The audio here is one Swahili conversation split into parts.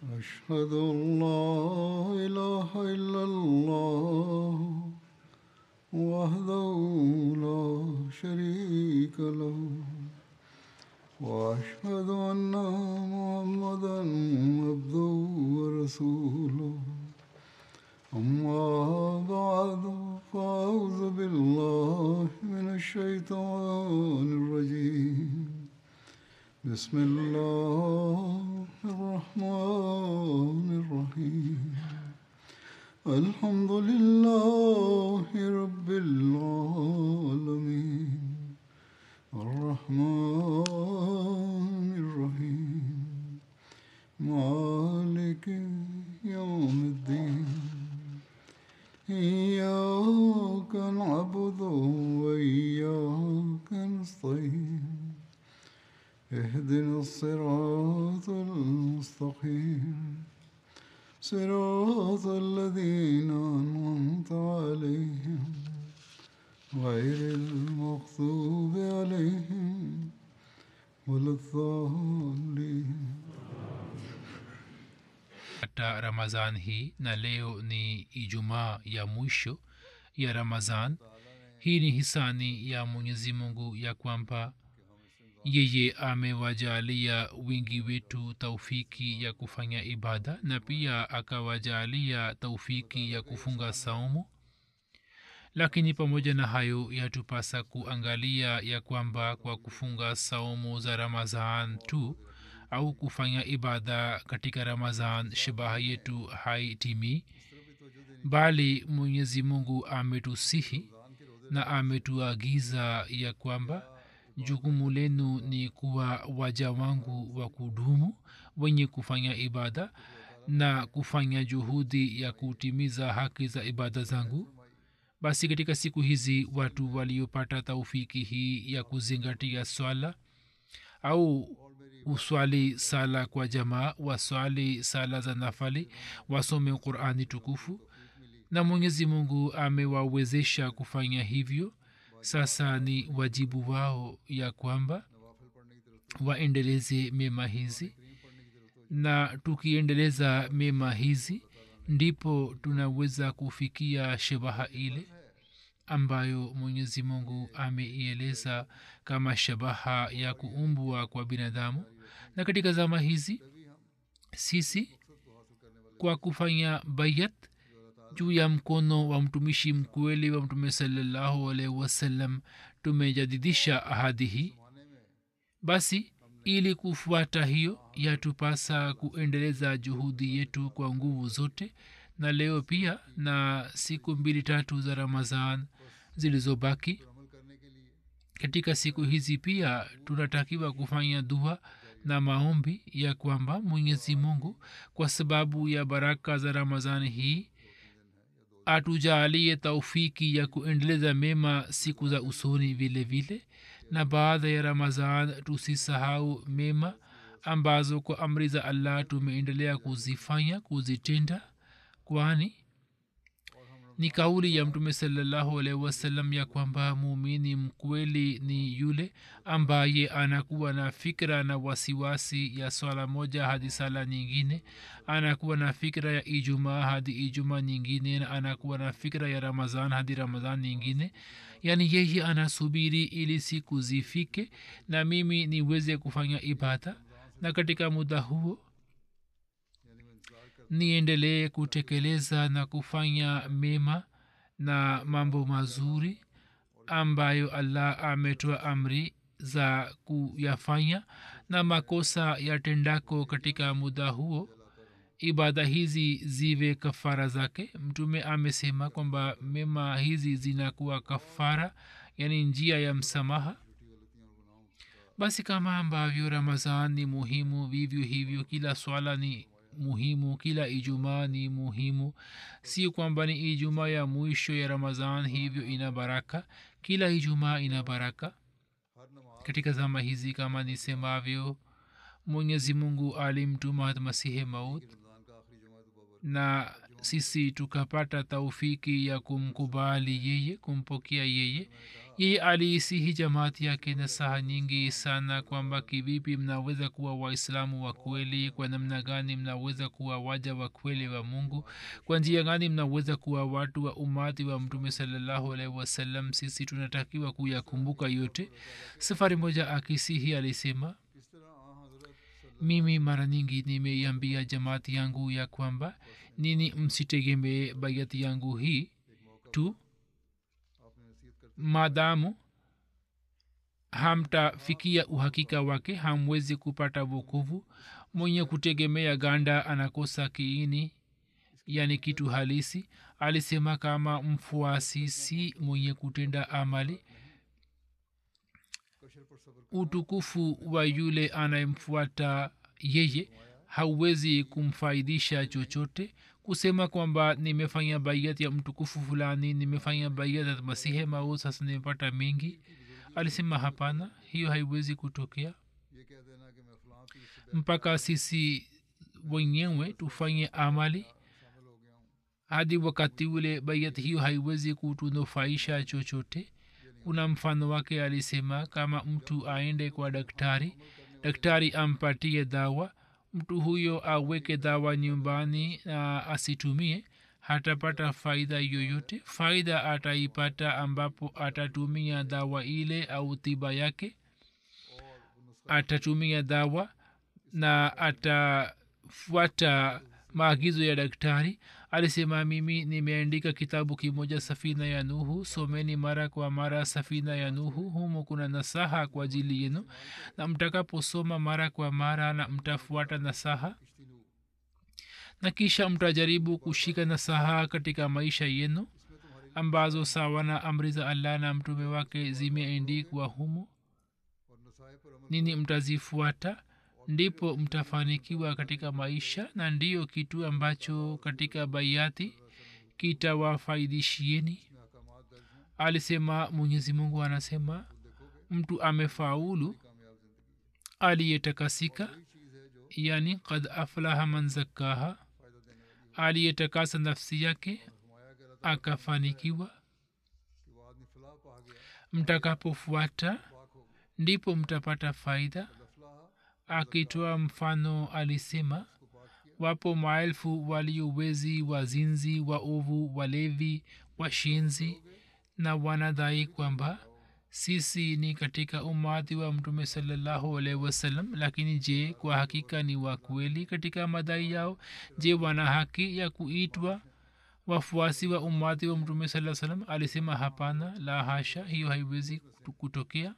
أشهد أن لا إله إلا الله وحده لا شريك له وأشهد أن محمدا عبده ورسوله أما بعد فأعوذ بالله من الشيطان الرجيم بسم الله الرحمن الرحيم الحمد لله رب العالمين الرحمن الرحيم مالك يوم الدين إياك نعبد وإياك نستعين اهدنا الصراط المستقيم صراط الذين أنعمت عليهم غير المغضوب عليهم ولا الضالين hata ramazan hii na leo ni ijumaa ya mwisho ya ramazan hii ni hisani ya mwenyezi mungu ya kwamba yeye amewajalia wingi wetu taufiki ya kufanya ibada na pia akawajalia taufiki ya kufunga saumu lakini pamoja na hayo yatupasa kuangalia ya kwamba kwa kufunga saumu za ramazan tu au kufanya ibada katika ramazan shabaha yetu haitimii bali mwenyezi mungu ametusihi na ametuagiza ya kwamba jukumu lenu ni kuwa waja wangu wa kudumu wenye kufanya ibada na kufanya juhudi ya kutimiza haki za ibada zangu basi katika siku hizi watu waliopata taufiki hii ya kuzingatia swala au uswali sala kwa jamaa waswali sala za nafali wasome qurani tukufu na mwenyezi mungu amewawezesha kufanya hivyo sasa ni wajibu wao ya kwamba waendeleze mema hizi na tukiendeleza mema hizi ndipo tunaweza kufikia shabaha ile ambayo mwenyezi mungu ameieleza kama shabaha ya kuumbwa kwa binadamu na katika zama hizi sisi kwa kufanya bayat juu ya mkono wa mtumishi mkweli wa mtume salallahu alaihi wasallam tumejadidisha ahadi hii basi ili kufuata hiyo yatupasa kuendeleza juhudi yetu kwa nguvu zote na leo pia na siku mbili tatu za ramazan zilizobaki katika siku hizi pia tunatakiwa kufanya dua na maombi ya kwamba mwenyezi mungu kwa sababu ya baraka za ramazani hii atujaalie taufiki ya kuendeleza mema siku za usoni vile vile na baada ya ramazan tusisahau mema ambazo kwa amri za allah tumeendelea kuzifanya kuzitenda kwani ni kauli ya mtume salallahu alaihi wasallam ya kwamba muumini mkweli ni yule ambaye anakuwa na fikra na wasiwasi ya swala moja hadi sala nyingine anakuwa na fikra ya ijumaa hadi ijumaa nyingine na anakuwa na fikra ya ramazan hadi ramazan nyingine yaani yeye anasubiri ili siku zifike na mimi niweze kufanya ibada na katika muda huo niendelee kutekeleza na kufanya mema na mambo mazuri ambayo allah ametoa amri za kuyafanya na makosa yatendako katika muda huo ibada hizi ziwe kafara zake mtume amesema kwamba mema hizi zinakuwa kafara yani njia ya msamaha basi kama ambavyo ramazan ni muhimu vivyo hivyo kila swala ni muhimu kila ijumaa ni muhimu si kwamba ni ijumaa ya mwisho ya ramazan hivyo ina baraka kila ijumaa ina baraka katika zama hizi kama nisemavyo mwenyezi mungu alimtuma masihe maut na sisi tukapata taufiki ya kumkubali yeye kumpokea yeye yeye aliisihi jamaati yake na saha nyingi sana kwamba kivipi mnaweza kuwa waislamu wa kweli kwa namna gani mnaweza kuwa waja wa kweli wa mungu kwa njia gani mnaweza kuwa watu wa umati wa mtume salallahu alaihi wasallam sisi tunatakiwa kuyakumbuka yote safari moja akisihi alisema mimi mara nyingi nimeiambia jamaati yangu ya kwamba nini msitegemee baiati yangu hii tu maadamu hamtafikia uhakika wake hamwezi kupata wokovu mwenye kutegemea ganda anakosa kiini yani kitu halisi alisema kama mfuasi si mwenye kutenda amali utukufu wa yule anayemfuata yeye hauwezi kumfaidisha chochote kusema kwamba nimefanya baiat ya mtukufu fulani nimefanya baiat ya masihe mau sasa nimepata mengi alisema hapana hiyo haiwezi kutokea mpaka sisi wenyewe tufanye amali hadi wakati ule baiat hiyo haiwezi kutunufaisha chochote kuna mfano wake alisema kama mtu aende kwa daktari daktari ampatie dawa mtu huyo aweke dawa nyumbani na asitumie hatapata faida yoyote faida ataipata ambapo atatumia dawa ile au tiba yake atatumia dawa na atafuata maagizo ya daktari alisema mimi nimeandika kitabu kimoja safina ya nuhu someni mara kwa mara safina ya nuhu humo kuna nasaha kwa ajili yenu na mtakaposoma mara kwa mara na mtafuata nasaha na kisha mtajaribu kushika nasaha katika maisha yenu ambazo sawa na amri za allah na mtume wake zimeendikwa humo nini mtazifuata ndipo mtafanikiwa katika maisha na ndiyo kitu ambacho katika baiati kitawafaidishieni alisema mwenyezi mungu anasema mtu amefaulu aliyetakasika yani kad aflaha man zakkaha aliyetakasa nafsi yake akafanikiwa mtakapofuata ndipo mtapata faida akitoa mfano alisema wapo maelfu waliowezi wazinzi waovu walevi washinzi na wanadhai kwamba sisi ni katika umati wa mtume salallahu alaihi wasallam lakini je kwa hakika ni wa kweli katika madai yao je wana haki ya kuitwa wafuasi wa umati wa mtume saa salam alisema hapana la hasha hiyo haiwezi kutokea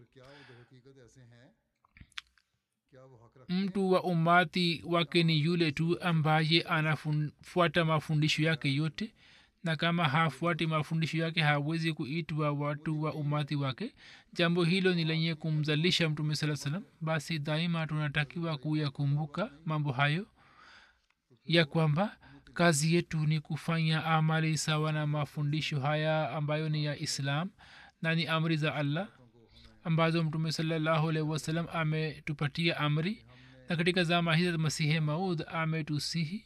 mtu wa umati wake ni yule tu ambaye anafuata mafundisho yake yote na kama hafuati mafundisho yake hawezi kuitwa watu wa umati wake jambo hilo ni lenye kumzalisha mtume saa salam basi daima tunatakiwa kuyakumbuka mambo hayo ya kwamba kazi yetu ni kufanya amali sawa na mafundisho haya ambayo ni ya islam na ni amri za allah ambazo mtume salallahu alaihi wasallam ametupatia amri na katika zama hizi za masihi maud ametusihi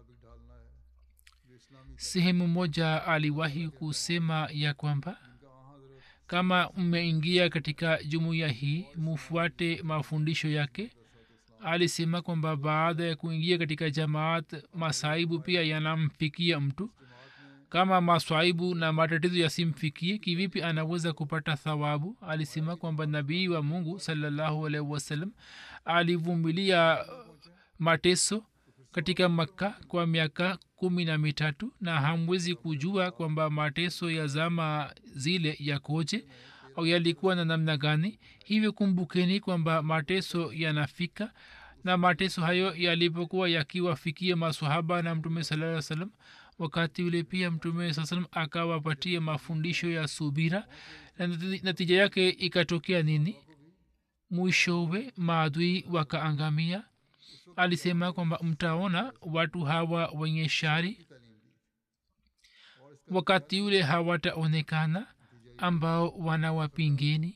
sehemu moja aliwahi kusema ya kwamba kama mmeingia katika jumuiya hii mufuate mafundisho yake alisema kwamba baada ya kuingia katika jamaat masaibu pia yanamfikia mtu kama maswaibu na matatizo yasimfikie kivipi anaweza kupata thawabu alisema kwamba nabii wa mungu salallahu alaihi wasallam alivumilia mateso katika makka kwa miaka kumi na mitatu na hamwezi kujua kwamba mateso ya zama zile yakoje au yalikuwa na namna gani hivyo kumbukeni kwamba mateso yanafika na mateso hayo yalipokuwa yakiwafikia masahaba na mtume salaa salam wakati ule pia mtume saa salam akawapatia mafundisho ya subira na natija yake ikatokea nini mwishowe maadui wakaangamia alisema kwamba mtaona watu hawa wenye shari wakati ule hawataonekana ambao wanawapingeni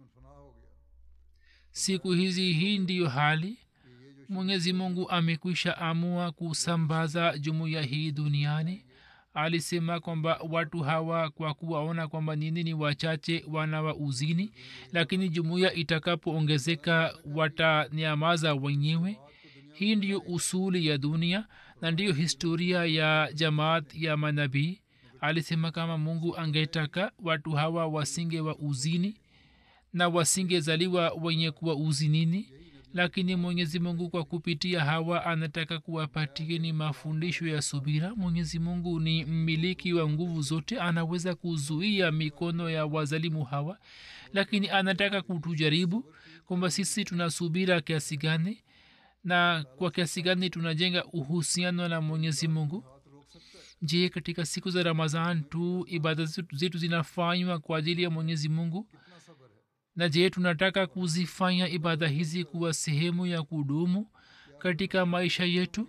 siku hizi hii ndiyo hali mwenyezi mungu amekwisha amua kusambaza jumuiya hii duniani alisema kwamba watu hawa kwa kuwaona kwamba nini ni wachache wana wa uzini lakini jumuiya itakapoongezeka watanyamaza wenyewe hii ndiyo usuli ya dunia na ndiyo historia ya jamaat ya manabii alisema kama mungu angetaka watu hawa wasinge wa uzini na wasingezaliwa wenye kuwa uzinini lakini mwenyezi mungu kwa kupitia hawa anataka kuwapatieni mafundisho ya subira mwenyezi mungu ni mmiliki wa nguvu zote anaweza kuzuia mikono ya wazalimu hawa lakini anataka kutujaribu kwamba sisi tuna subira kiasi gani na kwa kiasi gani tunajenga uhusiano na mwenyezi mungu je katika siku za ramazan tu ibada zetu zinafanywa kwa ajili ya mwenyezi mungu na je tunataka kuzifanya ibada hizi kuwa sehemu ya kudumu katika maisha yetu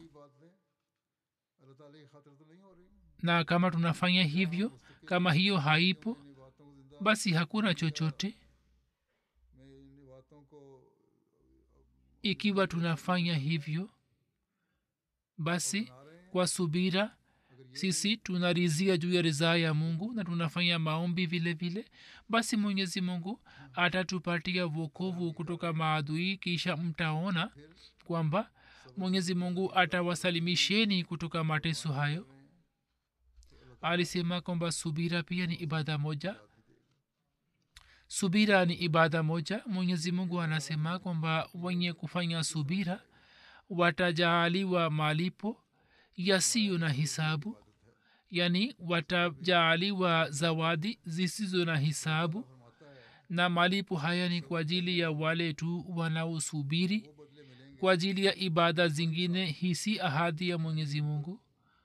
na kama tunafanya hivyo kama hiyo haipo basi hakuna chochote ikiwa tunafanya hivyo basi kwa subira sisi tunarizia juu ya ridhaa ya mungu na tunafanya maombi vile vile basi mwenyezi mungu atatupatia vokovu kutoka maadui kisha mtaona kwamba mwenyezi mungu atawasalimisheni kutoka mateso hayo alisema kwamba subira pia ni ibada moja subira ni ibada moja mwenyezi mungu anasema kwamba wenye kufanya subira watajaaliwa malipo yasiyo na hisabu yani watajaaliwa zawadi zisizo na hisabu na malipo haya ni kwa ajili ya wale tu wanaosubiri kwa ajili ya ibada zingine hii si ahadi ya mwenyezi mungu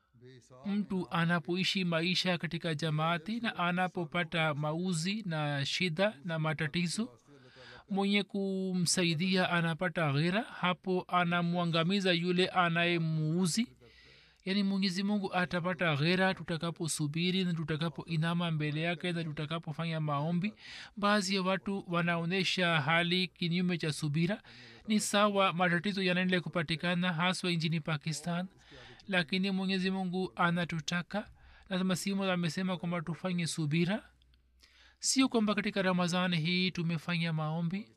mtu anapoishi maisha katika jamaati na anapopata mauzi na shida na matatizo mwenye kumsaidia anapata ghera hapo anamwangamiza yule anayemuuzi yaani mwenyezi mungu atapata ghera tutakaposubiri na tutakapoinama mbele yake na tutakapofanya maombi baadhi ya watu wanaonyesha hali kinyume cha subira ni sawa matatizo yanaendelea kupatikana haswa nchini pakistan lakini mwenyezi mungu anatutaka na masimu amesema kwamba tufanye subira sio kwamba katika ramadhani hii tumefanya maombi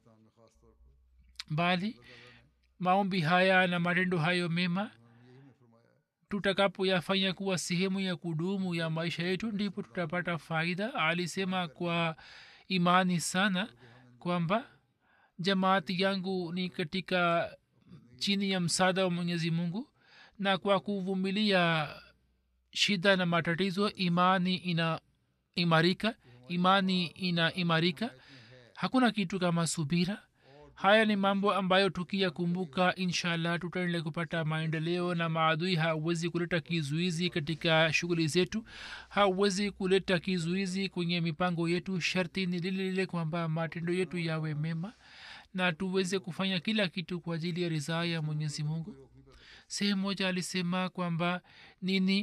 bali maombi haya na matendo hayo mema tutakapoyafanya kuwa sehemu ya kudumu ya maisha yetu ndipo tutapata faida alisema kwa imani sana kwamba jamaati yangu ni katika chini ya msaada wa mwenyezi mungu na kwa kuvumilia shida na matatizo imani ina imarika imani ina imarika hakuna kitu kama subira haya ni mambo ambayo tukiyakumbuka inshallah tutaendelea kupata maendeleo na maadui hawezi kuleta kizuizi katika shughuli zetu hawezi kuleta kizuizi kwenye mipango yetu sharti ni lile lile kwamba matendo yetu yawe mema na tuweze kufanya kila kitu kwa ajili ya ridhaa ya mwenyezi mungu sehemu moja alisema kwamba nini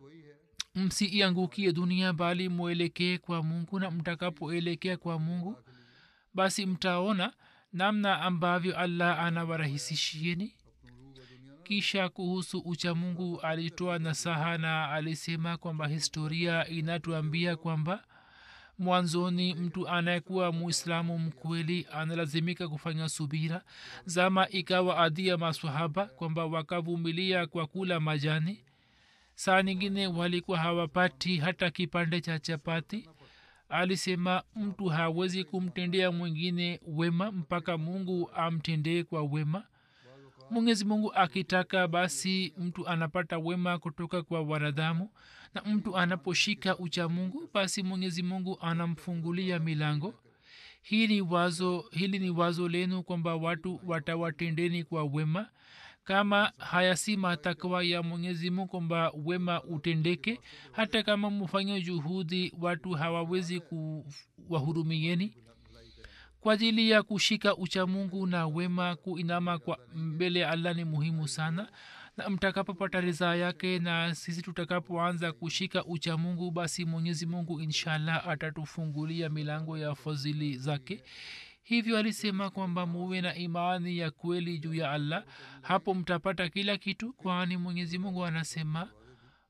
msiiangukie dunia bali mwelekee kwa mungu na mtakapoelekea kwa mungu basi mtaona namna ambavyo allah anawarahisishieni kisha kuhusu uchamungu alitoa nasaha na alisema kwamba historia inatuambia kwamba mwanzoni mtu anayekuwa muislamu mkweli analazimika kufanya subira zama ikawa adhi ya maswahaba kwamba wakavumilia kwa kula majani saa nyingine walikuwa hawapati hata kipande cha chapati alisema mtu hawezi kumtendea mwingine wema mpaka mungu amtendee kwa wema mwenyezi mungu akitaka basi mtu anapata wema kutoka kwa wanadamu na mtu anaposhika ucha mungu basi mwenyezi mungu anamfungulia milango hii ni wazo hili ni wazo lenu kwamba watu watawatendeni kwa wema kama haya si matakwa ya mwenyezi mungu kwamba wema utendeke hata kama mfanye juhudi watu hawawezi kuwahurumieni kwa ajili ya kushika uchamungu na wema kuinama kwa mbele ya allah ni muhimu sana na mtakapopata ridhaa yake na sisi tutakapoanza kushika uchamungu basi mwenyezi mungu inshallah atatufungulia milango ya fadhili zake hivyo alisema kwamba muwe na imani ya kweli juu ya allah hapo mtapata kila kitu kwani mwenyezi mungu anasema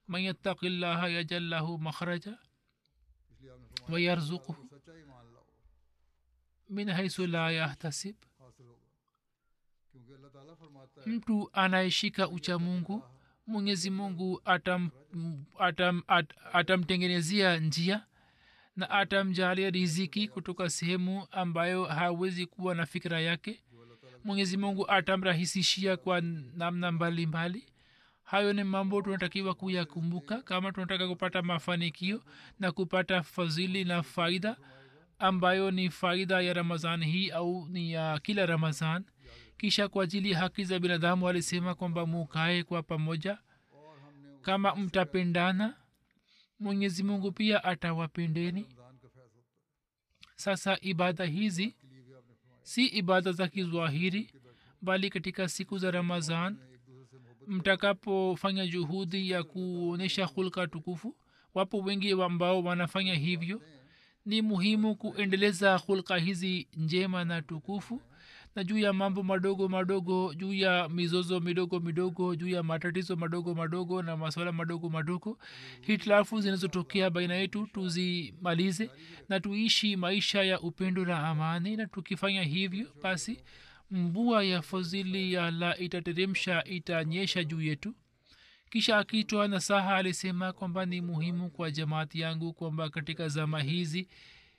man yattaki llaha yajal lahu makhraja इसलिए आपने फरमाया wayarzukuhu सच्चा ईमान लाओ min haisu la yahtasib हासिल होगा क्योंकि अल्लाह ताला फरमाता है mtu anayeshika ucha mungu mwenyezi mungu atam atam at, atamtengenezea njia na atamjalia riziki kutoka sehemu ambayo hawezi kuwa na fikira yake mwenyezi mungu atamrahisishia kwa namna mbalimbali hayo ni mambo tunatakiwa kuyakumbuka kama tunataka kupata mafanikio na kupata fadhili na faida ambayo ni faida ya ramazan hii au ni ya kila ramazan kisha kwa ajili ya haki za binadamu alisema kwamba mukae kwa pamoja और हमने kama mtapendana mwenyezi mungu pia atawapendeni Ramzan का फैज होता है sasa ibada hizi के लिए भी आपने फरमाया si ibada za kizwahiri bali katika siku za ramazan एक दूसरे से मोहब्बत mtakapofanya juhudi ya kuonyesha hulka tukufu wapo wengi ambao wanafanya hivyo ni muhimu kuendeleza hulka hizi njema na tukufu na juu ya mambo madogo madogo juu ya mizozo midogo midogo juu ya matatizo madogo madogo na maswala madogo madogo hitilafu zinazotokea baina yetu tuzimalize na tuishi maisha ya upendo na amani na tukifanya hivyo basi mvua ya fadhili ya allah itateremsha itanyesha juu yetu kisha akitoa nasaha alisema kwamba ni muhimu kwa jamaati yangu kwamba katika zama hizi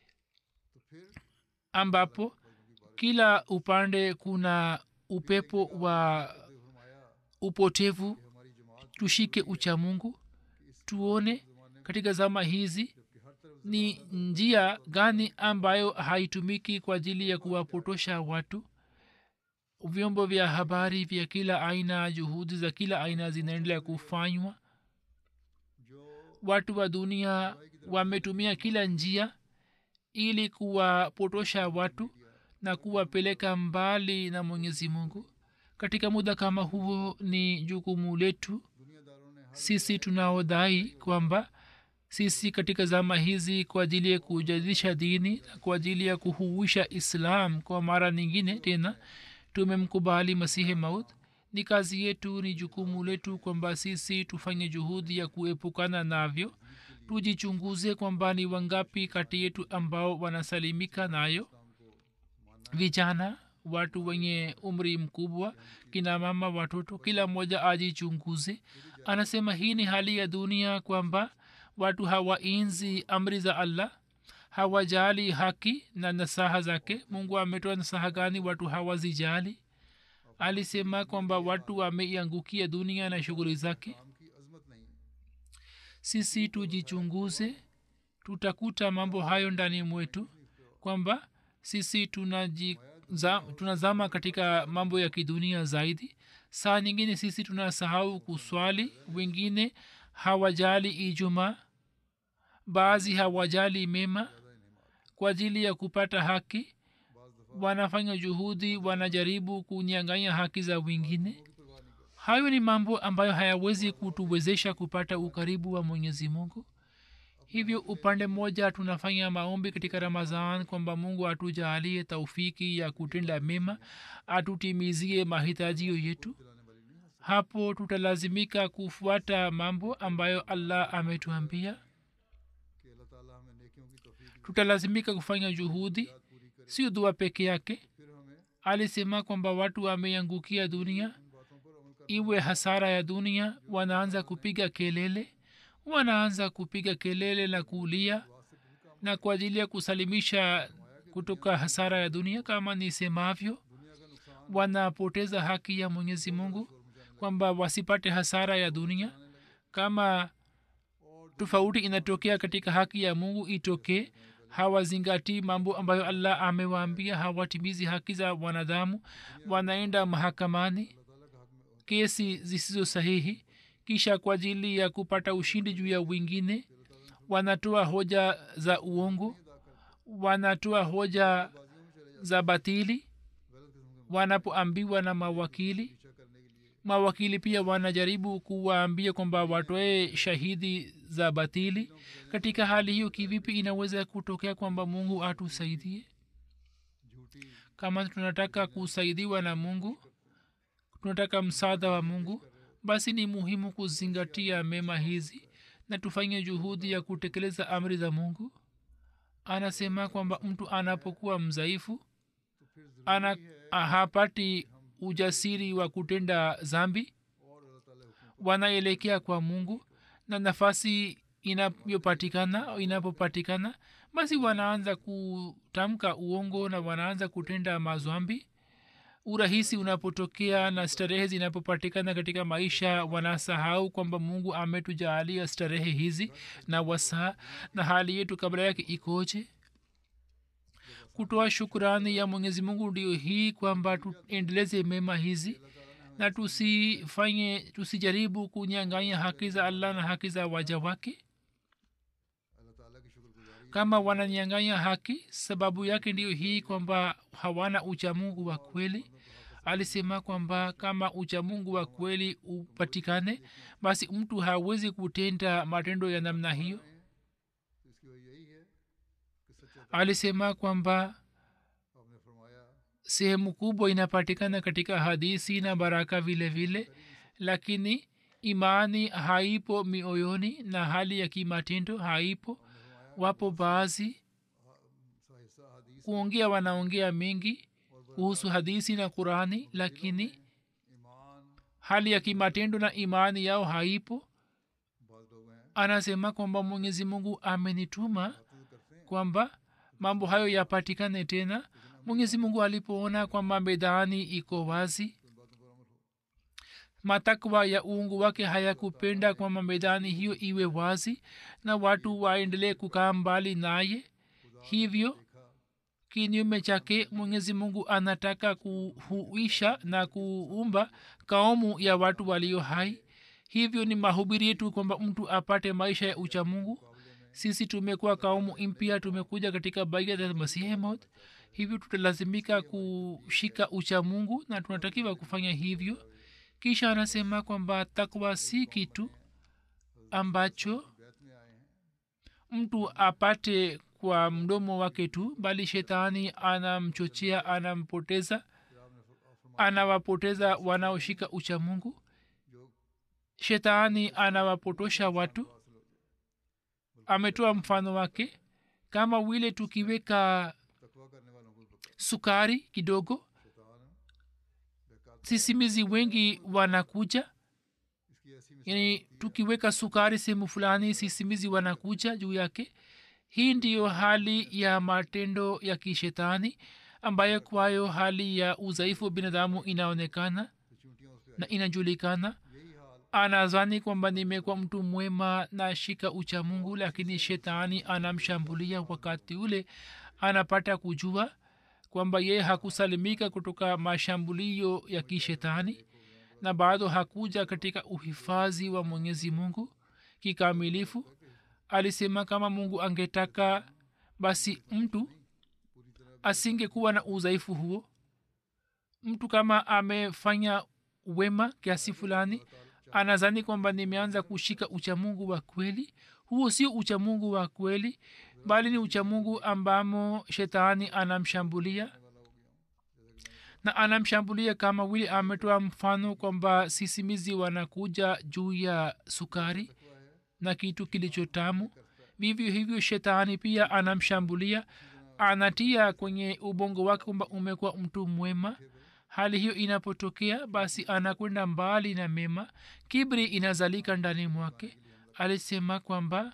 ambapo kila upande kuna upepo wa upotevu tushike uchamungu tuone katika zama hizi ni njia gani ambayo haitumiki kwa ajili ya kuwapotosha watu vyombo vya habari vya kila aina juhudi za kila aina zinaendelea kufanywa watu wa dunia wametumia kila njia ili kuwapotosha watu na kuwapeleka mbali na mwenyezi mungu katika muda kama huo ni jukumu letu sisi tunaodai kwamba sisi katika zama hizi kwa ajili ya kujadisha dini na kwa ajili ya kuhuisha islam kwa mara nyingine tena tumemkubali masihi maut ni kazi yetu ni jukumu letu kwamba sisi tufanye juhudi ya kuepukana navyo tujichunguze kwamba ni wangapi kati yetu ambao wanasalimika nayo vijana watu wenye umri mkubwa kina mama watoto kila mmoja ajichunguze anasema hii ni hali ya dunia kwamba watu hawainzi amri za allah hawajali haki na nasaha zake mungu ametoa nasaha gani watu hawazijali alisema kwamba watu wameiangukia dunia na shughuli zake sisi tujichunguze tutakuta mambo hayo ndani mwetu kwamba sisi tunaji za, tunazama katika mambo ya kidunia zaidi saa nyingine sisi tunasahau kuswali wengine hawajali ijumaa baadhi hawajali mema kwa ajili ya kupata haki wanafanya juhudi wanajaribu kunyanganya haki za wengine hayo ni mambo ambayo hayawezi kutuwezesha kupata ukaribu wa mwenyezi mungu hivyo upande mmoja tunafanya maombi katika ramazan kwamba mungu atujaalie taufiki ya kutenda mema atutimizie mahitajio yetu hapo tutalazimika kufuata mambo ambayo allah ametuambia tutalazimika kufanya juhudi sio dua peke yake alisema kwamba watu wameangukia dunia iwe hasara ya dunia wanaanza kupiga kelele wanaanza kupiga kelele na kuulia na kwa ajili ya kusalimisha kutoka hasara ya dunia kama nisemavyo wanapoteza haki ya mwenyezi mungu kwamba wasipate hasara ya dunia kama tofauti inatokea katika haki ya mungu itokee hawazingatii mambo ambayo allah amewaambia hawatimizi haki za wanadamu wanaenda mahakamani kesi zisizo sahihi kisha kwa ajili ya kupata ushindi juu ya wengine wanatoa hoja za uongo wanatoa hoja za batili wanapoambiwa na mawakili mawakili pia wanajaribu kuwaambia kwamba watoe shahidi za batili katika hali hiyo kivipi inaweza kutokea kwamba mungu atusaidie kama tunataka kusaidiwa na mungu tunataka msaada wa mungu basi ni muhimu kuzingatia mema hizi na tufanye juhudi ya kutekeleza amri za mungu anasema kwamba mtu anapokuwa mzaifu ana hapati ujasiri wa kutenda zambi wanaelekea kwa mungu na nafasi inayopatikana au inapopatikana basi wanaanza kutamka uongo na wanaanza kutenda mazwambi urahisi unapotokea na starehe zinapopatikana katika maisha wanasahau kwamba mungu ametujaalia starehe hizi na wasaa na hali yetu kabla yake ikoje kutoa shukurani ya mwenyezi mungu ndio hii kwamba tuendeleze mema hizi na tusifanye tusijaribu kunyanganya haki za allah na haki za waja wake kama wananyanganya haki sababu yake ndiyo hii kwamba hawana uchamungu wa kweli alisema kwamba kama uchamungu wa kweli upatikane basi mtu hawezi kutenda matendo ya namna hiyo alisema kwamba sehemu kubwa inapatikana katika hadisi na baraka vile vile lakini imani haipo mioyoni na hali ya kimatendo haipo wapo baadhi kuongea wanaongea mengi kuhusu hadisi na qurani lakini hali ya kimatendo na imani yao haipo anasema kwamba mwenyezi mungu amenituma kwamba mambo hayo yapatikane tena mwenyezi mungu alipoona kwamba medani iko wazi matakwa ya uungu wake hayakupenda kwamba medani hiyo iwe wazi na watu waendelee kukaa mbali naye hivyo kinyume chake mwenyezi mungu anataka kuhuisha na kuumba kaumu ya watu walio hai hivyo ni mahubiri yetu kwamba mtu apate maisha ya uchamungu sisi tumekuwa kaumu mpya tumekuja katika baiat ya masihi maud hivyo tutalazimika kushika uchamungu na tunatakiwa kufanya hivyo kisha anasema kwamba takwa si kitu ambacho mtu apate kwa mdomo wake tu bali shetani anamchochea anampoteza anawapoteza wanaoshika uchamungu shetani anawapotosha watu ametoa mfano wake kama wile tukiweka sukari kidogo sisimizi wengi wanakuja yani tukiweka sukari sehemu fulani sisimizi wanakuja juu yake hii ndiyo hali ya matendo ya kishetani ambayo kwayo hali ya udhaifu wa binadamu inaonekana na inajulikana anazani kwamba nimekuwa mtu mwema na shika ucha mungu lakini shetani anamshambulia wakati ule anapata kujua kwamba yeye hakusalimika kutoka mashambulio ya kishetani na bado hakuja katika uhifadhi wa mwenyezi mungu kikamilifu alisema kama mungu angetaka basi mtu asingekuwa na udhaifu huo mtu kama amefanya wema kiasi fulani anazani kwamba nimeanza kushika uchamungu wa kweli huo sio uchamungu wa kweli bali ni uchamungu ambamo shetani anamshambulia na anamshambulia kama vile ametoa mfano kwamba sisimizi wanakuja juu ya sukari na kitu kilichotamu vivyo hivyo shetani pia anamshambulia anatia kwenye ubongo wake kwamba umekuwa mtu mwema hali hiyo inapotokea basi anakwenda mbali na mema kibri inazalika ndani mwake alisema kwamba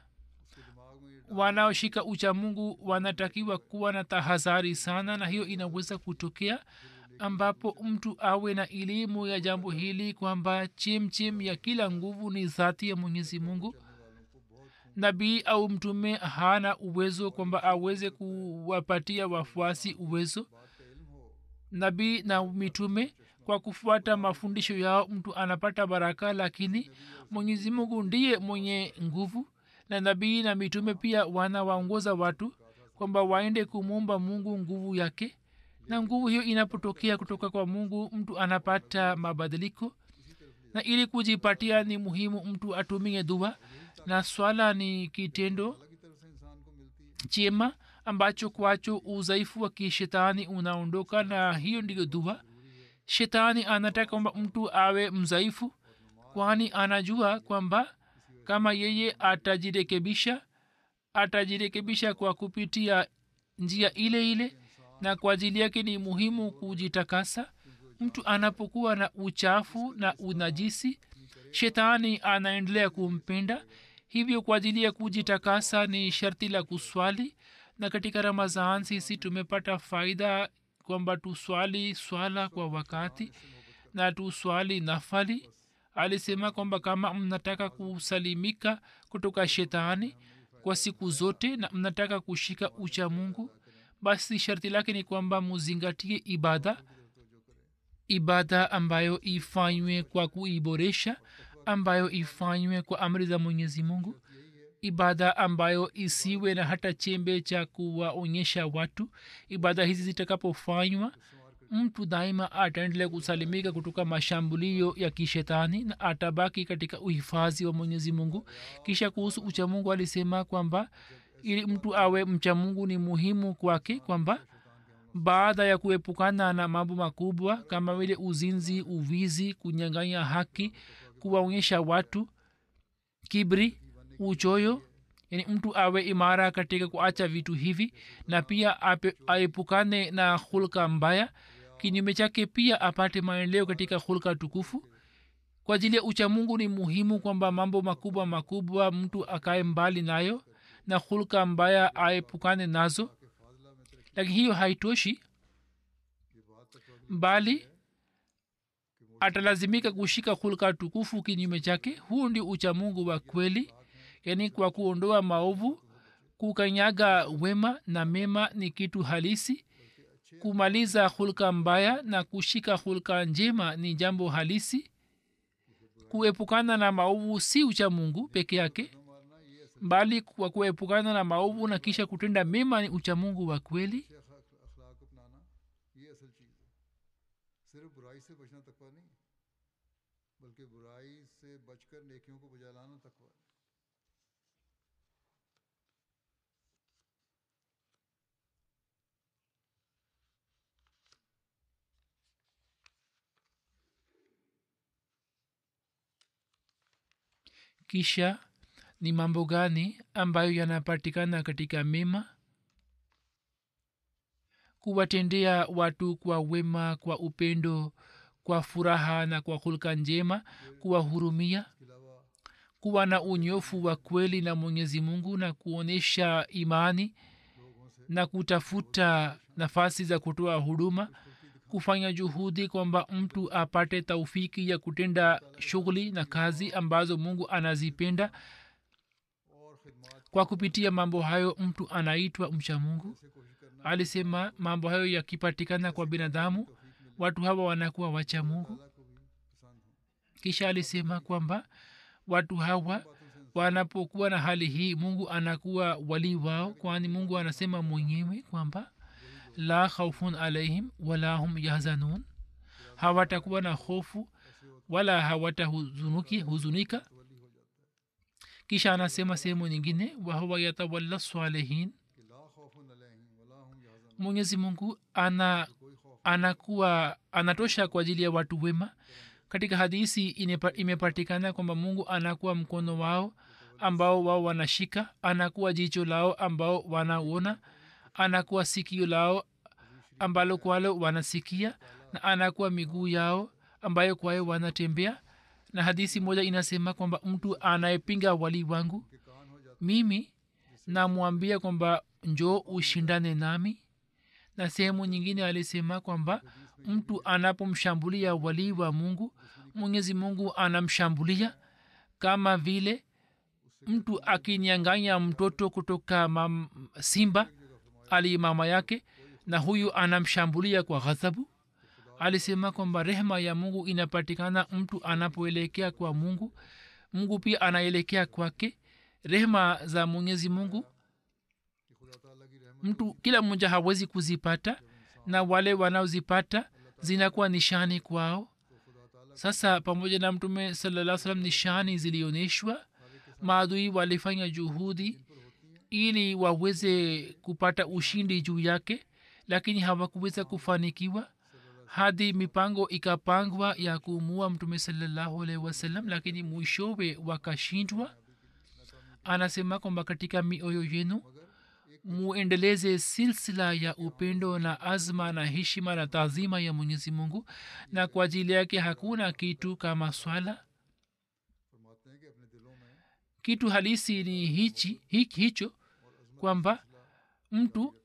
wanaoshika uchamungu wanatakiwa kuwa na tahadhari sana na hiyo inaweza kutokea ambapo mtu awe na elimu ya jambo hili kwamba chimchim ya kila nguvu ni dhati ya mwenyezi mungu nabii au mtume hana uwezo kwamba aweze kuwapatia wafuasi uwezo nabii na mitume kwa kufuata mafundisho yao mtu anapata baraka lakini mwenyezi mungu ndiye mwenye nguvu na nabii na mitume pia wanawaongoza watu kwamba waende kumwomba mungu nguvu yake na nguvu hiyo inapotokea kutoka kwa mungu mtu anapata mabadiliko na ili kujipatia ni muhimu mtu atumie dua na swala ni kitendo chema ambacho kwacho udhaifu wa kishetani unaondoka na hiyo ndiyo dua shetani anataka kwamba mtu awe mzaifu kwani anajua kwamba kama yeye atajirekebisha atajirekebisha kwa kupitia njia ile ile na kwa ajili yake ni muhimu kujitakasa mtu anapokuwa na uchafu na unajisi shetani anaendelea kumpenda hivyo kwa ajili ya kujitakasa ni sharti la kuswali na katika ramazan sisi tumepata faida kwamba tuswali swala kwa wakati na tuswali nafali alisema kwamba kama mnataka kusalimika kutoka shetani kwa siku zote na mnataka kushika ucha mungu basi sharti lake ni kwamba muzingatie ibada ibada ambayo ifanywe kwa kuiboresha ambayo ifanywe kwa amri za mwenyezi mungu ibada ambayo isiwe na hata chembe cha kuwaonyesha watu ibada hizi zitakapofanywa mtu daima ataendelea kusalimika kutoka mashambulio ya kishetani na atabaki katika uhifadhi wa mwenyezi mungu kisha kuhusu uchamungu alisema kwamba ili mtu awe mchamungu ni muhimu kwake kwamba baada ya kuepukana na mambo makubwa kama vile uzinzi uvizi kunyanganya haki kuwaonyesha watu kibri uchoyo yani mtu awe imara katika kuacha vitu hivi na pia ape, aepukane na hulka mbaya kinyume chake pia apate maendeleo katika hulka tukufu kwa ajili ya uchamungu ni muhimu kwamba mambo makubwa makubwa mtu akae mbali nayo na hulka mbaya aepukane nazo lakini hiyo haitoshi bali atalazimika kushika hulka tukufu kinyume chake huu ndio uchamungu wa kweli yaani kwa kuondoa maovu kukanyaga wema na mema ni kitu halisi kumaliza hulka mbaya na kushika hulka njema ni jambo halisi kuepukana na maovu si ucha mungu peke yake bali kwa kuepukana na maovu na kisha kutenda mema ni uchamungu wa kweli अखलाक अपनाना ये असल चीज़ है सिर्फ बुराई से बचना तकवा नहीं बल्कि बुराई से बचकर नेकियों को बजा लाना तकवा है kisha ni mambo gani ambayo yanapatikana katika mema kuwatendea watu kwa wema kwa upendo kwa furaha na kwa hulka njema kuwahurumia kuwa na unyofu wa kweli na mwenyezi mungu na kuonyesha imani na kutafuta nafasi za kutoa huduma kufanya juhudi kwamba mtu apate taufiki ya kutenda shughuli na kazi ambazo mungu anazipenda kwa kupitia mambo hayo mtu anaitwa mcha mungu alisema mambo hayo yakipatikana kwa binadamu watu hawa wanakuwa wacha mungu kisha alisema kwamba watu hawa wanapokuwa na hali hii mungu anakuwa wali wao kwani mungu anasema mwenyewe kwamba la khaufun alaihim wala hum yahzanun hawatakuwa na hofu wala hawatahuzunika kisha anasema sehemu nyingine wahuwa yatawalla salihin mwenyezi mungu ana anakuwa anatosha kwa ajili ya watu wema katika hadisi inepa, imepatikana kwamba mungu anakuwa mkono wao ambao wao wanashika anakuwa jicho lao ambao wanaona anakuwa sikio lao ambalo kwalo wanasikia na anakuwa miguu yao ambayo kwayo wanatembea na hadisi moja inasema kwamba mtu anayepinga wali wangu mimi namwambia kwamba njoo ushindane nami na sehemu nyingine alisema kwamba mtu anapomshambulia walii wa mungu mwenyezi mungu anamshambulia kama vile mtu akinyanganya mtoto kutoka mam, simba ali mama yake na huyu anamshambulia kwa ghadhabu alisema kwamba rehma ya mungu inapatikana mtu anapoelekea kwa mungu mungu pia anaelekea kwake rehma za mwenyezi mungu mtu kila mmoja hawezi kuzipata na wale wanaozipata zinakuwa nishani kwao sasa pamoja na mtume salaa salam nishani zilionyeshwa maadui walifanya juhudi ili waweze kupata ushindi juu yake lakini hawakuweza kufanikiwa hadi mipango ikapangwa ya kuumua mtume salallahu alaihi wasallam lakini mwishowe wakashindwa anasema kwamba katika mioyo yenu muendeleze silsila ya upendo na azma na heshima na taazima ya mwenyezi mungu na kwa ajili yake hakuna kitu kama swala फरमाते हैं कि अपने दिलों में kitu halisi ni hichi hi- hicho kwamba mtu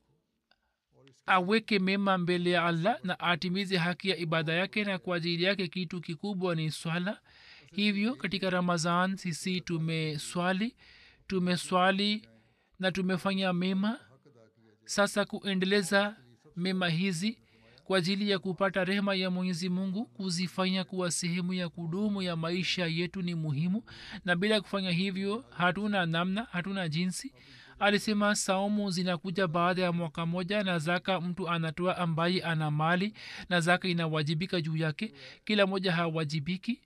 aweke mema mbele ya allah na atimize haki ya ibada yake na kwa ajili yake kitu kikubwa ni swala hivyo katika ramazan sisi tumeswali tumeswali na tumefanya mema sasa kuendeleza mema hizi kwa ajili ya kupata rehema ya mwenyezi mungu kuzifanya kuwa sehemu ya kudumu ya maisha yetu ni muhimu na bila kufanya hivyo hatuna namna hatuna jinsi alisema saumu zinakuja baada ya mwaka moja na zaka mtu anatoa ambaye ana mali na zaka inawajibika juu yake kila moja hawajibiki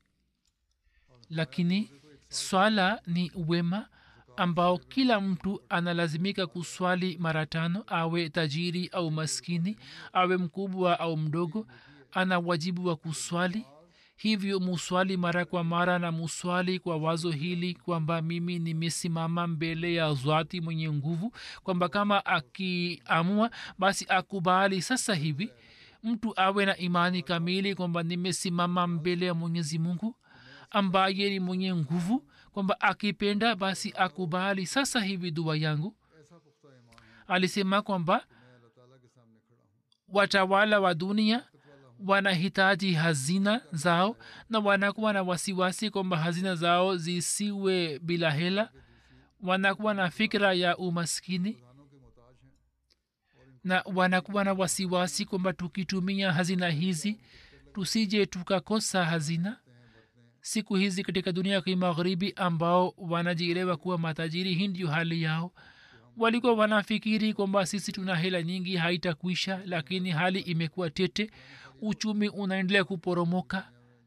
lakini swala ni wema ambao kila mtu analazimika kuswali mara tano awe tajiri au maskini awe mkubwa au mdogo ana wajibu wa kuswali hivyo muswali mara kwa mara na muswali kwa wazo hili kwamba mimi nimesimama mbele ya zwati mwenye nguvu kwamba kama akiamua basi akubali sasa hivi mtu awe na imani kamili kwamba nimesimama mbele ya mwenyezi mungu ambaye ni mwenye nguvu kwamba akipenda basi akubali sasa hivi dua yangu ऐसा पुख्ता ईमान है alisema kwamba मैं अल्लाह ताला के सामने खड़ा हूँ watawala wa dunia wanahitaji hazina zao na wanakuwa na wasiwasi kwamba hazina zao zisiwe bila hela wanakuwa na fikra ya umaskini प्रधानों के मोहताज हैं na wanakuwa na wasiwasi kwamba tukitumia hazina hizi tusije tukakosa hazina siku hizi katika dunia ya kimagharibi ambao wanajielewa kuwa matajiri hii ndio hali yao walikuwa wanafikiri kwamba sisi tuna hela nyingi haitakwisha lakini hali imekuwa tete uchumi unaendelea kuporomoka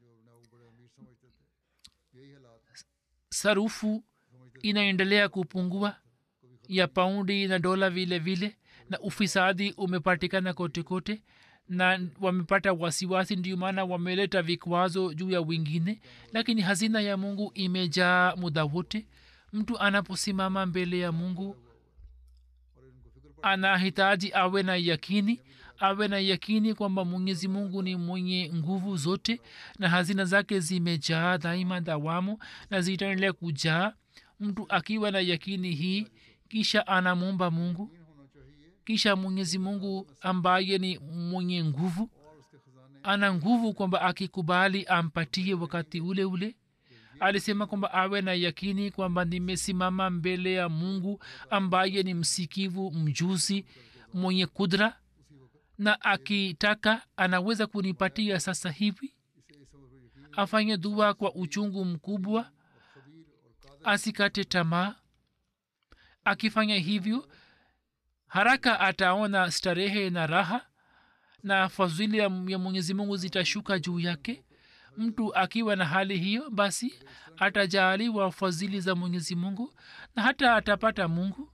यही हालात sarufu inaendelea kupungua ya paundi na dola vile vile na ufisadi umepatikana kote kote na wamepata wasiwasi ndio maana wameleta vikwazo juu ya wengine lakini hazina ya mungu imejaa muda wote mtu anaposimama mbele ya mungu anahitaji awe na yakini awe na yakini kwamba mwenyezi mungu ni mwenye nguvu zote na hazina zake zimejaa daima dawamu na zitaendelea kujaa mtu akiwa na yakini hii kisha anamwomba mungu होना चाहिए kisha mwenyezi mungu ambaye ni mwenye nguvu और उसके खजाने ana nguvu kwamba akikubali ampatie wakati ule ule alisema kwamba awe na yakini kwamba nimesimama mbele ya mungu ambaye ni msikivu mjuzi mwenye kudra na akitaka anaweza kunipatia sasa hivi afanye dua kwa uchungu mkubwa asikate tamaa akifanya hivyo haraka ataona starehe na raha na fadhili ya ya mwenyezi mungu zitashuka juu yake mtu akiwa na hali hiyo basi atajaaliwa fadhili za mwenyezi mungu na hata atapata mungu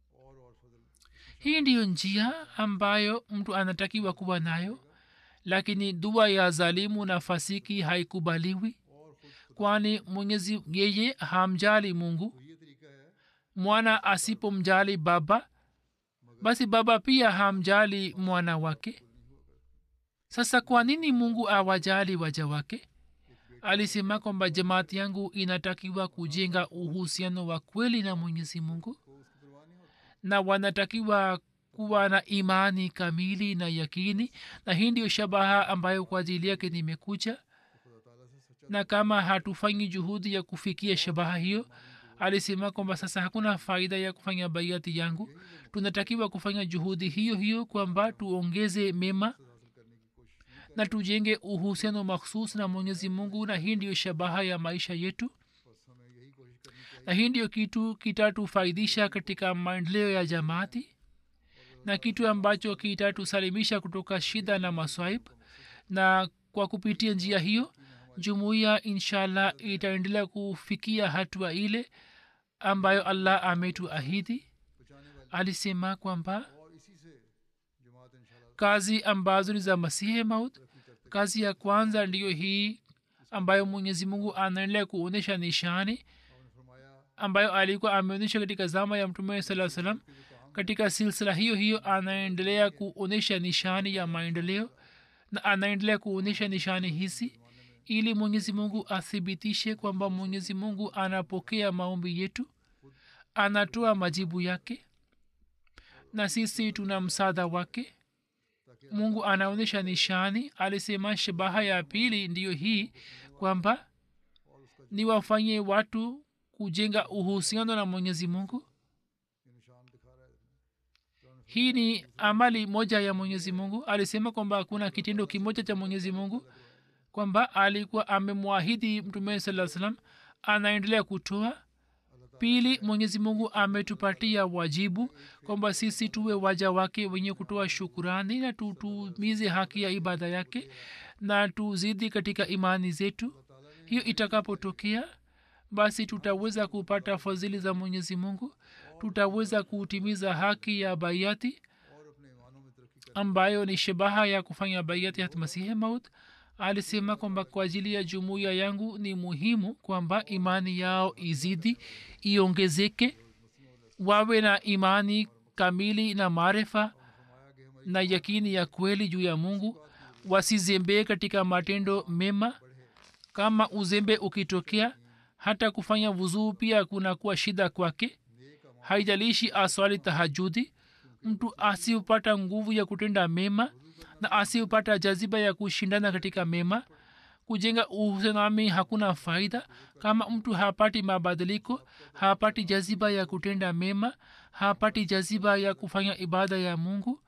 hii ndiyo njia ambayo mtu anatakiwa kuwa nayo lakini dua ya zalimu na fasiki haikubaliwi kwani mwenyezi yeye hamjali mungu ये तरीका है mwana asipomjali baba basi baba pia hamjali mwana wake sasa kwa nini mungu awajali waja wake alisema kwamba jamaati yangu inatakiwa kujenga uhusiano wa kweli na mwenyezi mungu na wanatakiwa kuwa na imani kamili na yakini na hii ndiyo shabaha ambayo kwa ajili yake nimekuja na kama hatufanyi juhudi ya kufikia shabaha hiyo alisema kwamba sasa hakuna faida ya kufanya baiati yangu tunatakiwa kufanya juhudi hiyo hiyo kwamba tuongeze mema na tujenge uhusiano makhsus na mwenyezi mungu na hii ndiyo shabaha ya maisha yetu na hii ndiyo kitu kitatufaidisha katika maendeleo ya jamaati na kitu ambacho kitatusalimisha kutoka shida na maswaib na kwa kupitia njia hiyo jumuiya inshallah itaendelea kufikia hatua ile ambayo allah ametuahidi alisema kwamba और इसी से जमात इंशाल्लाह kazi ambazo ni za masihi maut kazi ya kwanza ndiyo hii ambayo mwenyezi mungu anaendelea kuonyesha nishani आपने फरमाया ambayo alikuwa ameonyesha katika zama ya mtume saa salam katika silsila hiyo hiyo anaendelea kuonyesha nishani ya maendeleo na anaendelea kuonyesha nishani hizi ili mwenyezi mungu athibitishe kwamba mwenyezi mungu anapokea maombi yetu anatoa majibu yake na sisi tuna msaada wake mungu anaonyesha nishani alisema shabaha ya pili ndiyo hii kwamba ni wafanye watu kujenga uhusiano na mwenyezi mungu hii ni amali moja ya mwenyezi mungu alisema kwamba kuna kitendo kimoja cha mwenyezi mungu kwamba alikuwa amemwahidi mtume saa salam anaendelea kutoa pili mwenyezi mungu ametupatia wajibu kwamba sisi tuwe waja wake wenye kutoa shukurani na tutumize haki ya ibada yake na tuzidi katika imani zetu hiyo itakapotokea basi tutaweza kupata fadhili za mwenyezi mungu tutaweza kutimiza haki ya baiati ambayo ni shabaha ya kufanya baiati hat masihi maut alisema kwamba kwa ajili ya jumuiya yangu ni muhimu kwamba imani yao izidi iongezeke wawe na imani kamili na maarifa na yakini ya kweli juu ya mungu wasizembee katika matendo mema kama uzembe ukitokea hata kufanya vuzuu pia kunakuwa shida kwake haijalishi aswali tahajudi mtu asiupata nguvu ya kutenda mema na asiupata jaziba ya kushindana katika mema kujenga uhusianami hakuna faida kama mtu hapati mabadiliko hapati jaziba ya kutenda mema hapati jaziba ya kufanya ibada ya mungu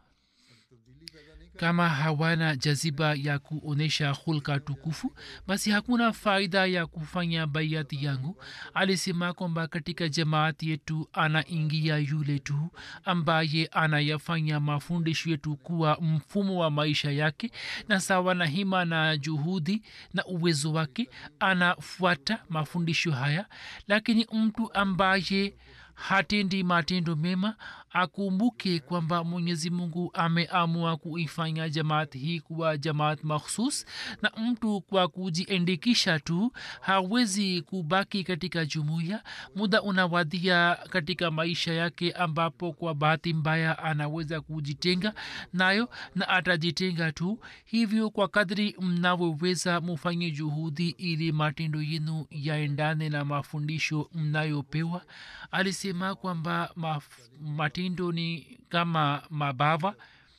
kama hawana jaziba ya kuonyesha hulka tukufu basi hakuna faida ya kufanya baiati yangu alisema kwamba katika jamaati yetu anaingia yule tu ambaye anayafanya mafundisho yetu kuwa mfumo wa maisha yake na sawa na hima na juhudi na uwezo wake anafuata mafundisho haya lakini mtu ambaye hatendi matendo mema akumbuke kwamba mwenyezi mungu ameamua kuifanya jamaat hii kuwa jamaat makhsus na mtu kwa kujiendikisha tu hawezi kubaki katika jumuiya muda unawadia katika maisha yake ambapo kwa bahati mbaya anaweza kujitenga nayo na atajitenga tu hivyo kwa kadri mnavyoweza mufanye juhudi ili matendo yenu yaendane na mafundisho mnayopewa alisema kwamba maf- matendo ni kama mabawa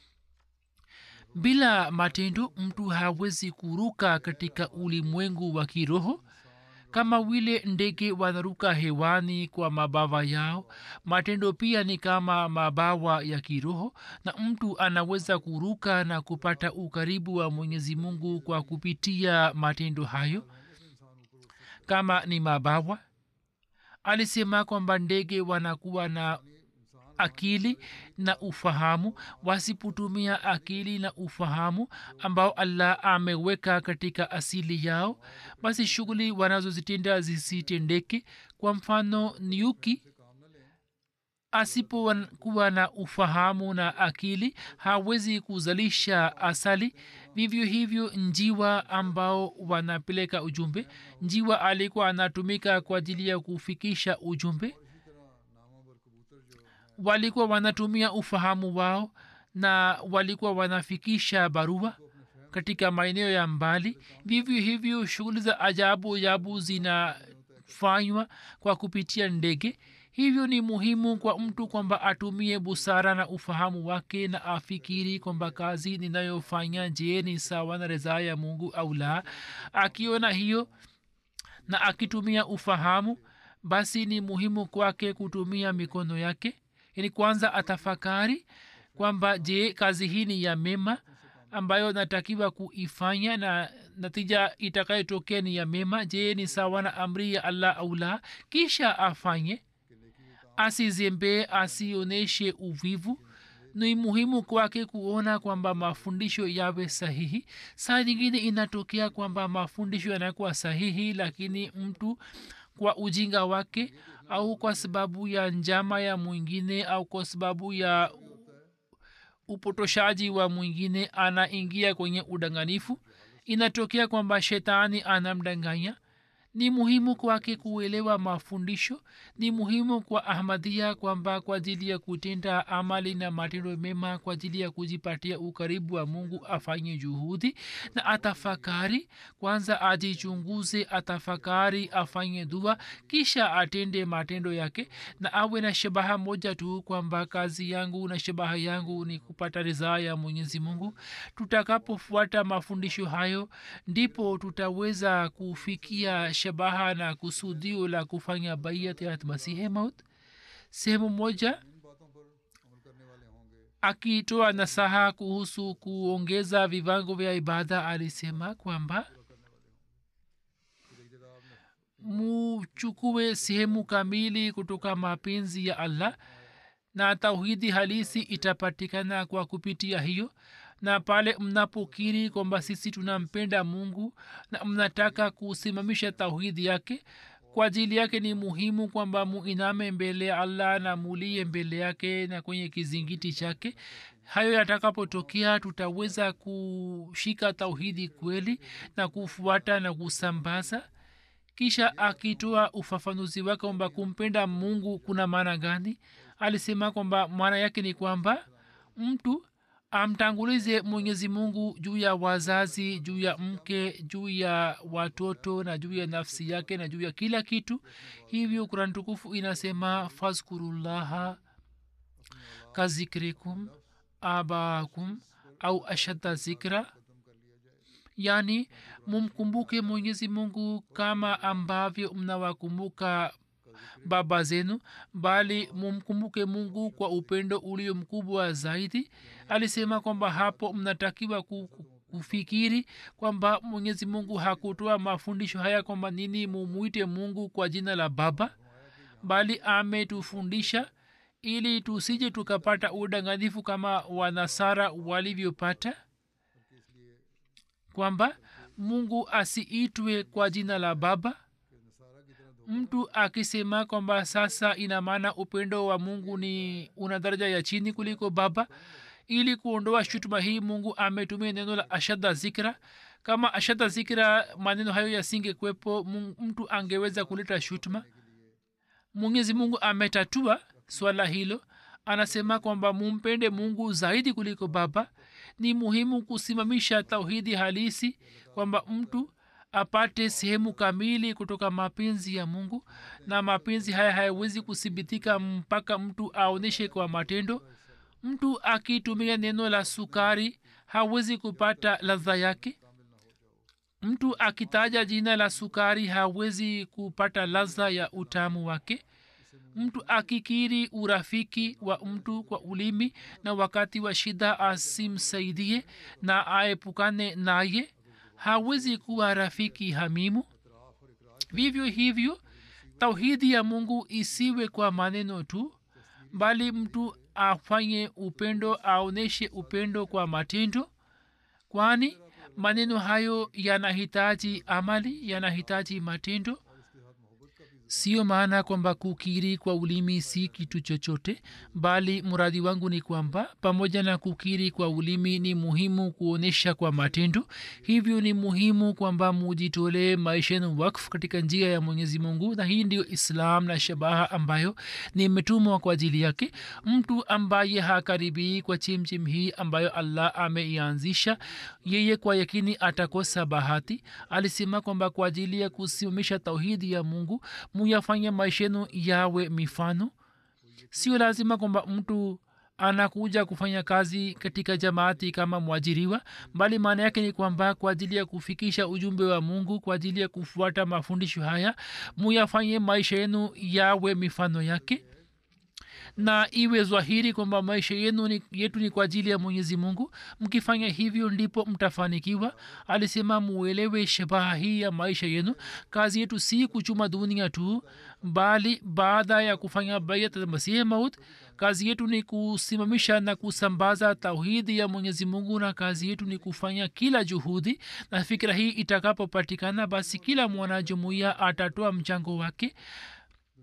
bila matendo mtu hawezi kuruka katika ulimwengu wa kiroho kama vile ndege wanaruka hewani kwa mabawa yao matendo pia ni kama mabawa ya kiroho na mtu anaweza kuruka na kupata ukaribu wa mwenyezi mungu kwa kupitia matendo hayo kama ni mabawa alisema kwamba ndege wanakuwa na akili na ufahamu wasipotumia akili na ufahamu ambao allah ameweka katika asili yao basi shughuli wanazozitenda zisitendeke kwa mfano nyuki asipokuwa na ufahamu na akili hawezi kuzalisha asali vivyo hivyo njiwa ambao wanapeleka ujumbe njiwa alikuwa anatumika kwa ajili ya kufikisha ujumbe walikuwa wanatumia ufahamu wao na walikuwa wanafikisha barua katika maeneo ya mbali vivyo hivyo shughuli za ajabu ajabu zinafanywa kwa kupitia ndege hivyo ni muhimu kwa mtu kwamba atumie busara na ufahamu wake na afikiri kwamba kazi ninayofanya je ni sawa na ridhaa ya mungu au la akiona hiyo na akitumia ufahamu basi ni muhimu kwake kutumia mikono yake yani kwanza atafakari kwamba je kazi hii ni ya mema ambayo natakiwa kuifanya na natija itakayotokea ni ya mema je ni sawa na amri ya allah au la kisha afanye asizembee asionyeshe uvivu ni muhimu kwake kuona kwamba mafundisho yawe sahihi saa nyingine inatokea kwamba mafundisho yanakuwa sahihi lakini mtu kwa ujinga wake au kwa sababu ya njama ya mwingine au kwa sababu ya upotoshaji wa mwingine anaingia kwenye udanganifu inatokea kwamba shetani anamdanganya ni muhimu kwake kuelewa mafundisho ni muhimu kwa ahmadia kwamba kwa ajili ya kutenda amali na matendo mema kwa ajili ya kujipatia ukaribu wa mungu afanye juhudi na atafakari kwanza ajichunguze atafakari afanye dua kisha atende matendo yake na awe na shabaha moja tu kwamba kazi yangu na shabaha yangu ni kupata ridhaa ya mwenyezi mungu tutakapofuata mafundisho hayo ndipo tutaweza kufikia shabaha na kusudio la kufanya baiyat ya masihe maut sehemu moja इन बातों पर अमल करने वाले होंगे akitoa nasaha kuhusu kuongeza viwango vya ibada alisema kwamba फिर एक जगह आपने muchukue sehemu kamili kutoka mapenzi ya allah na tauhidi halisi itapatikana kwa kupitia hiyo na pale mnapokiri kwamba sisi tunampenda mungu na mnataka kusimamisha tauhidi yake kwa ajili yake ni muhimu kwamba muiname mbele ya allah na mulie mbele yake na kwenye kizingiti chake hayo yatakapotokea tutaweza kushika tauhidi kweli na kufuata na kusambaza kisha akitoa ufafanuzi wake kwamba kumpenda mungu kuna maana gani alisema kwamba maana yake ni kwamba mtu amtangulize mwenyezi mungu juu ya wazazi juu ya mke juu ya watoto na juu ya nafsi yake na juu ya kila kitu hivyo kurani tukufu inasema fazkurullaha kazikrikum abaakum au ashadda zikra yaani mumkumbuke mwenyezi mungu kama ambavyo mnawakumbuka baba zenu bali mumkumbuke mungu kwa upendo ulio mkubwa zaidi alisema kwamba hapo mnatakiwa ku- ku- kufikiri kwamba mwenyezi mungu hakutoa mafundisho haya kwamba nini mumwite mungu kwa jina la baba bali ametufundisha ili tusije tukapata udanganyifu kama wanasara walivyopata kwamba mungu asiitwe kwa jina la baba mtu akisema kwamba sasa ina maana upendo wa mungu ni una daraja ya chini kuliko baba ili kuondoa shutuma hii mungu ametumia neno la ashadda zikra kama ashadda zikra maneno hayo yasingekwepo Mungu- mtu angeweza kuleta shutuma mwenyezi mungu ametatua swala hilo anasema kwamba mumpende mungu zaidi kuliko baba ni muhimu kusimamisha tauhidi halisi kwamba mtu apate sehemu kamili kutoka mapenzi ya mungu na mapenzi haya hayawezi kuthibitika mpaka mtu aonyeshe kwa matendo mtu akitumia neno la sukari hawezi kupata ladha yake mtu akitaja jina la sukari hawezi kupata ladha ya utamu wake mtu akikiri urafiki wa mtu kwa ulimi na wakati wa shida asimsaidie na aepukane naye hawezi kuwa rafiki hamimu vivyo hivyo tauhidi ya mungu isiwe kwa maneno tu bali mtu afanye upendo aonyeshe upendo kwa matendo kwani maneno hayo yanahitaji amali yanahitaji matendo sio maana kwamba kukiri kwa ulimi si kitu chochote bali mradi wangu ni kwamba pamoja na kukiri kwa ulimi ni muhimu kuonyesha kwa matendo hivyo ni muhimu kwamba mujitolee maisha yenu wakfu katika njia ya mwenyezi mungu na hii ndio islam na shabaha ambayo nimetumwa kwa ajili yake mtu ambaye hakaribii kwa chimchim hii ambayo allah ameianzisha yeye kwa yakini atakosa bahati alisema kwamba kwa ajili ya kusimamisha tauhidi ya mungu muyafanye maisha yenu yawe mifano sio lazima kwamba mtu anakuja kufanya kazi katika jamaati kama mwajiriwa bali maana yake ni kwamba kwa ajili ya kufikisha ujumbe wa mungu kwa ajili ya kufuata mafundisho haya muyafanye maisha yenu yawe mifano yake na iwe zwahiri kwamba maisha yenu ni, yetu ni kwa ajili ya mwenyezi mungu mkifanya hivyo ndipo mtafanikiwa alisema muelewe shabaha hii ya maisha yenu kazi yetu si kuchuma dunia tu bali baada ya kufanya bayat masihi maut kazi yetu ni kusimamisha na kusambaza tauhidi ya mwenyezi mungu na kazi yetu ni kufanya kila juhudi na fikira hii itakapopatikana basi kila mwanajumuiya atatoa mchango wake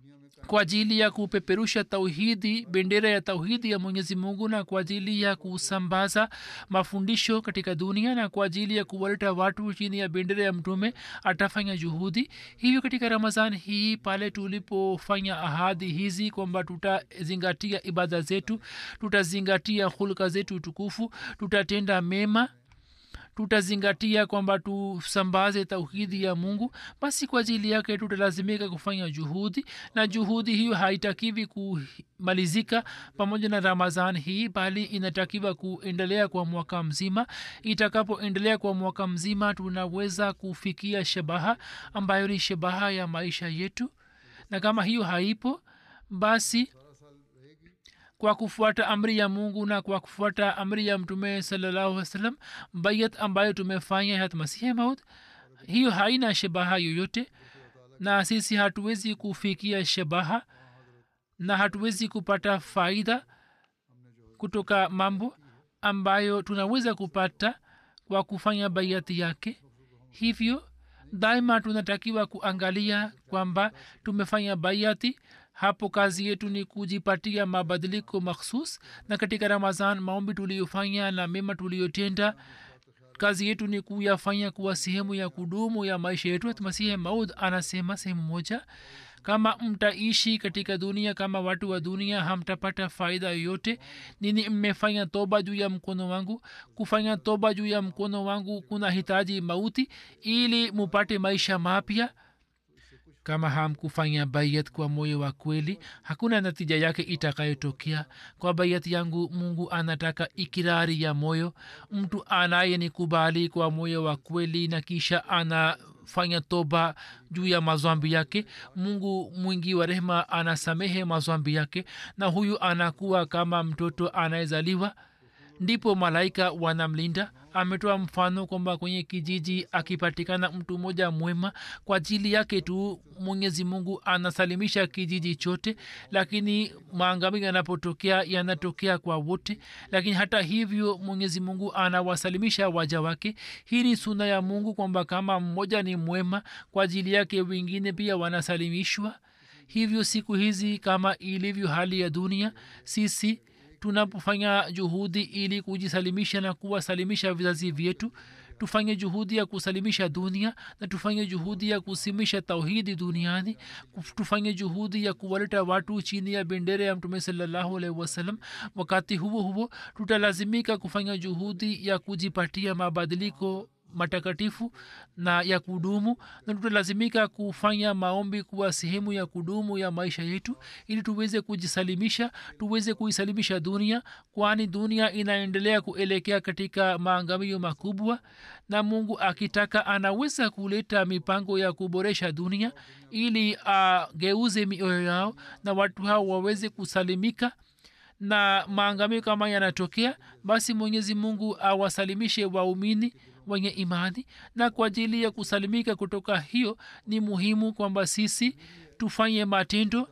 kwa ajili ya kupeperusha tauhidi bendera ya tauhidi ya mwenyezi mungu na kwa ajili ya kusambaza mafundisho katika dunia na kwa ajili ya kuwaleta watu chini ya bendera ya mtume atafanya juhudi hivyo katika ramazan hii pale tulipofanya ahadi hizi kwamba tutazingatia ibada zetu tutazingatia hulka zetu tukufu tutatenda mema tutazingatia kwamba tusambaze tauhidi ya mungu basi kwa ajili yake tutalazimika kufanya juhudi na juhudi hiyo haitakiwi kumalizika pamoja na ramazan hii bali inatakiwa kuendelea kwa mwaka mzima itakapoendelea kwa mwaka mzima tunaweza kufikia shabaha ambayo ni shabaha ya maisha yetu na kama hiyo haipo basi kwa kufuata amri ya mungu na kwa kufuata amri ya mtume salallahu wasalam bayat ambayo tumefanya hat masihi maut hiyo haina shabaha yoyote na sisi hatuwezi kufikia shabaha na hatuwezi kupata faida kutoka mambo ambayo tunaweza kupata kwa kufanya baiati yake hivyo daima tunatakiwa kuangalia kwamba tumefanya baiati hapo kazi yetu ni kujipatia mabadiliko makhsus na katika ramazan maombi tuliyofanya na mema tuliyotenda kazi yetu ni kuyafanya kuwa sehemu ya kudumu ya maisha yetu masihi maud anasema sehemu moja kama mtaishi katika dunia kama watu wa dunia hamtapata faida yoyote nini mmefanya toba juu ya mkono wangu kufanya toba juu ya mkono wangu kuna hitaji mauti ili mupate maisha mapya kama hamkufanya bayat kwa moyo wa kweli hakuna natija yake itakayotokea kwa bayat yangu mungu anataka ikirari ya moyo mtu anayenikubali kwa moyo wa kweli na kisha anafanya toba juu ya mazwambi yake mungu mwingi wa rehema anasamehe mazwambi yake na huyu anakuwa kama mtoto anayezaliwa ndipo malaika wanamlinda ametoa mfano kwamba kwenye kijiji akipatikana mtu mmoja mwema kwa ajili yake tu mwenyezi mungu anasalimisha kijiji chote lakini maangami yanapotokea yanatokea kwa wote lakini hata hivyo mwenyezi mungu anawasalimisha waja wake hii ni suna ya mungu kwamba kama mmoja ni mwema kwa ajili yake wengine pia wanasalimishwa hivyo siku hizi kama ilivyo hali ya dunia sisi tunapofanya juhudi ili kujisalimisha na kuwasalimisha vizazi vyetu tufanye juhudi ya kusalimisha dunia na tufanye juhudi ya kusimisha tauhidi duniani tufanye juhudi ya kuwaleta watu chini ya bendera ya mtume salallahu alaihi wasallam wakati huo huo tutalazimika kufanya juhudi ya kujipatia mabadiliko matakatifu na ya kudumu na tutalazimika kufanya maombi kuwa sehemu ya kudumu ya maisha yetu ili tuweze kujisalimisha tuweze kuisalimisha dunia kwani dunia inaendelea kuelekea katika maangamio makubwa na mungu akitaka anaweza kuleta mipango ya kuboresha dunia ili ageuze uh, mioyo yao na watu hao waweze kusalimika na maangamio kama yanatokea basi mwenyezi mungu awasalimishe waumini wenye imani na kwa ajili ya kusalimika kutoka hiyo ni muhimu kwamba sisi tufanye matendo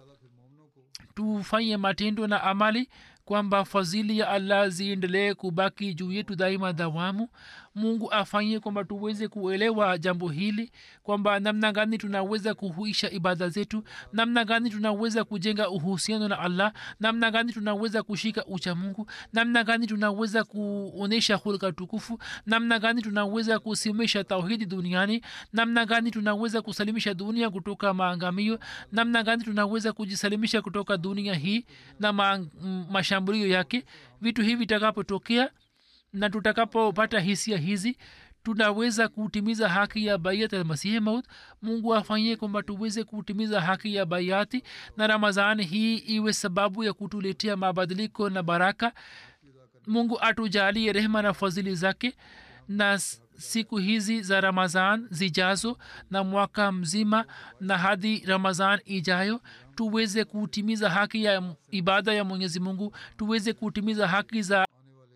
tufanye matendo na amali kwamba fadhili ya allah ziendelee kubaki juu yetu daima dawamu mungu afanye kwamba tuweze kuelewa jambo hili kwamba namna gani tunaweza kuhuisha ibada zetu namna gani tunaweza kujenga uhusiano na allah namna gani tunaweza kushika ucha mungu namna gani tunaweza kuonyesha hulka tukufu namna gani tunaweza kusimamisha tauhidi duniani namna gani tunaweza kusalimisha dunia kutoka maangamio namna gani tunaweza kujisalimisha kutoka dunia hii na ma, mashambulio yake vitu hivi vitakapotokea na tutakapopata hisia hizi tunaweza kutimiza haki ya baiat ya masihi maut mungu afanyie kwamba tuweze kutimiza haki ya baiati na ramazani hii iwe sababu ya kutuletea mabadiliko na baraka mungu atujalie rehema na fadhili zake na siku hizi za ramazan zijazo na mwaka mzima na hadi ramazan ijayo tuweze kutimiza haki ya ibada ya mwenyezi mungu tuweze kutimiza haki za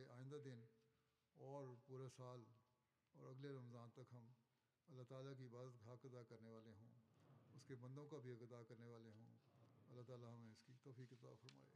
उसके बंदों का भी अदा करने वाले हों अल्लाह ताला हमें इसकी तोफ़ी अता फरमाए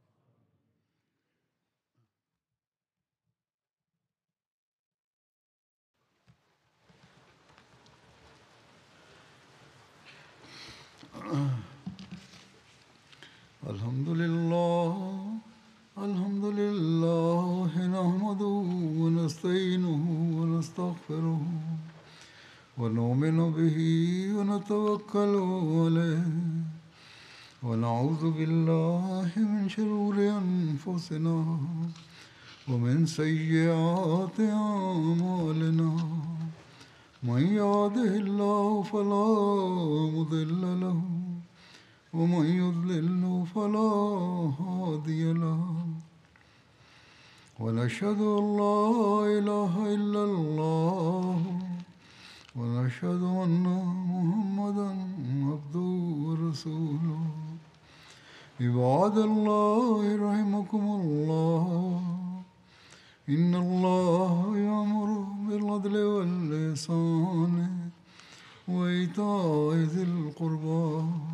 الحمد لله الحمد لله نحمده ونستعينه ونستغفره ونؤمن به ونتوكل عليه ونعوذ بالله من شرور أنفسنا ومن سيئات أعمالنا من يهده الله فلا مضل له ومن يضلل فلا هادي له ونشهد أن لا إله إلا الله ونشهد أن محمدا عبده ورسوله عباد الله رحمكم الله إن الله يأمر بالعدل والإحسان وإيتاء ذي القربى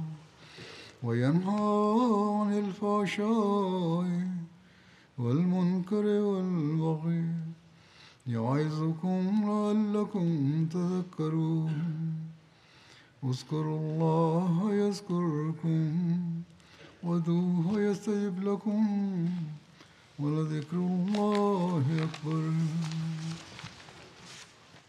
وينهى عن الفحشاء والمنكر والبغي يعظكم لعلكم تذكرون اذكروا الله يذكركم ودوه يستجب لكم ولذكر الله أكبر